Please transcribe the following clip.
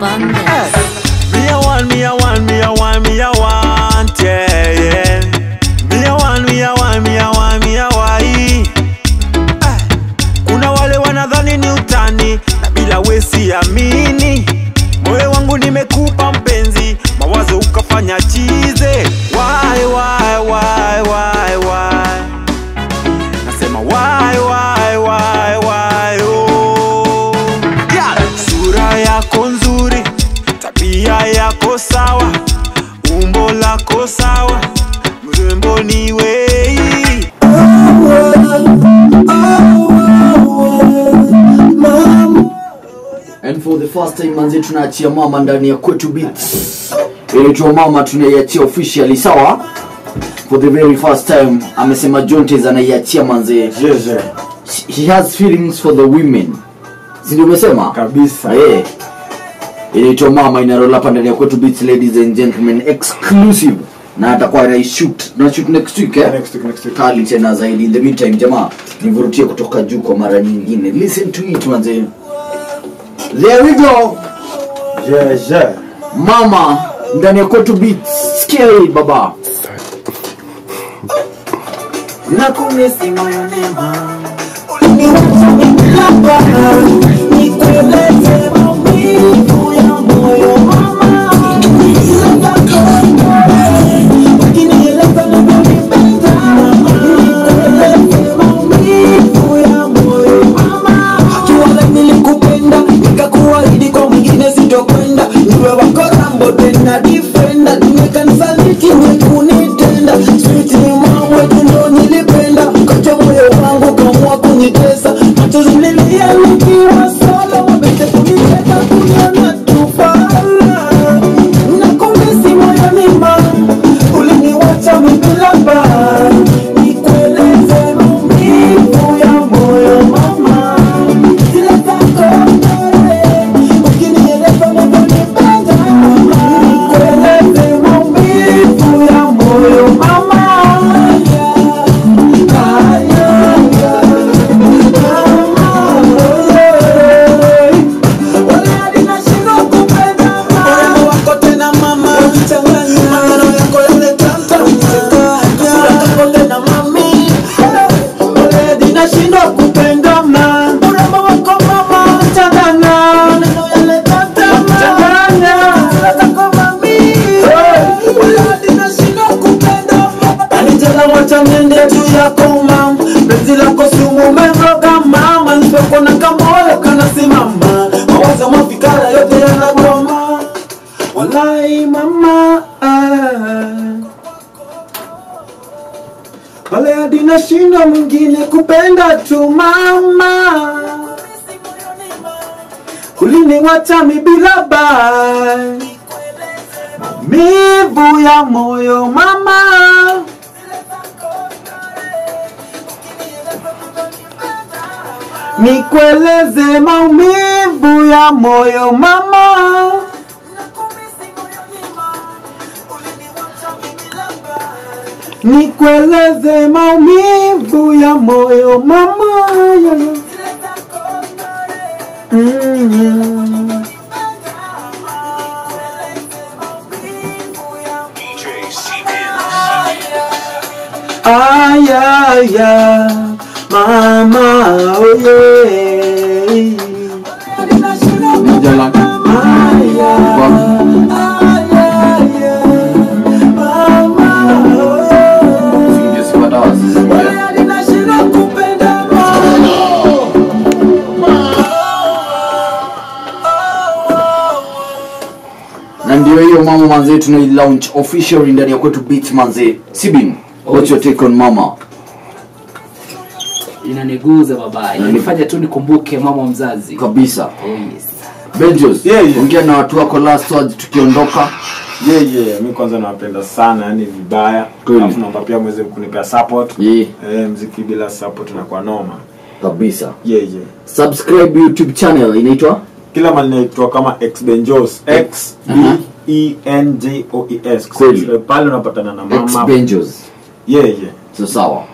abundance. Me a one, me a one, me a one, me a want, yeah, yeah. Me a one, me a one, me a one, me a wai. Ah, Kuna wale wanadhani ni utani na bila wesi amini. Moyo wangu nimekupa mpenzi, mawazo ukafanya chize. Why, why, why, why, why? Nasema why, why, why, why, oh. Yeah. Sura yako nzuri, tabia yako sawa, umbo lako sawa, mrembo ni wei. And for the first time manzi tunaachia mama ndani ya kwetu beats inaitwa mama tunaiachia officially sawa for the very first time amesema jontes anaiachia manze Jeje. he has feelings for the women sindio umesema Kabisa. Eh. inaitwa mama inarola hapa ndani ya kwetu beats ladies and gentlemen exclusive na atakuwa anaishoot na shoot next week eh? Next week, next week. kali tena zaidi in the meantime jamaa nivurutie kutoka juu kwa mara nyingine listen to it manze there we go Jeje. mama ndani ya kwetu beats scary baba Nakumisi moyoni mwangu. nilikupenda nikakuahidi kwa mwingine sitokwenda niwe wako rambo tena difenda tumekanisaliti wekunitenda switi mamwe tundo nilipenda kacha moyo wangu kamua kunitesa machozi nilia nikiwa solo wabete kuniteka kuniona tufala nakumisi moyoni mwangu uliniwacha mibila baa nikueleze maumivu ya moyo mama zile zako ndore ukinieleza unavyonipenda nikueleze maumivu ya moyo mama Ah, yeah, yeah. Mama, yeah. Wala hadi nashindwa kupenda mama. Urembo wako tena mama maneno yako yale tata sura yako tena mami Wala hadi nashindwa kupenda mama urembo wako mama changanya maneno yale tata changanya sura yako mami Wala hadi nashindwa kupenda mama Alijala wacha niende juu yako mama penzi lako sumu umemroga mama nilipokona kamoyo kanasimama mawazo mafikara yote yanagoma walai mama pale hadi nashinda mwingine kupenda tu mama uliniwacha mi bila bai mivu ya moyo mama nikueleze maumivu ya moyo mama nikueleze maumivu ya moyo mama ya, ya. Mm. Ay, ay, ay, mama, oh yeah. Jala. Ay, ay, ay, ay, ay, mama, oh yeah. Sindio sipata wasisikia. Hadi nashindwa kupenda mama. na ndio hiyo mama manze tunai launch officially ndani ya kwetu beat manze sibin what's your take on mama inaniguza baba inanifanya tu nikumbuke mama mzazi kabisa oh, yes. benjos Yeah, yeah. ongea na watu wako last words tukiondoka Yeah, yeah. Mi kwanza nawapenda sana yani vibaya. Kweli. Alafu naomba pia mweze kunipea support. yeah, Eh, mziki bila support unakuwa noma. kabisa Yeah, yeah. subscribe youtube channel inaitwa Kila mali naitwa kama X Benjos. X B E N J O E S. Kweli. Pale unapatana na x mama. benjos Yeah, yeah. so sawa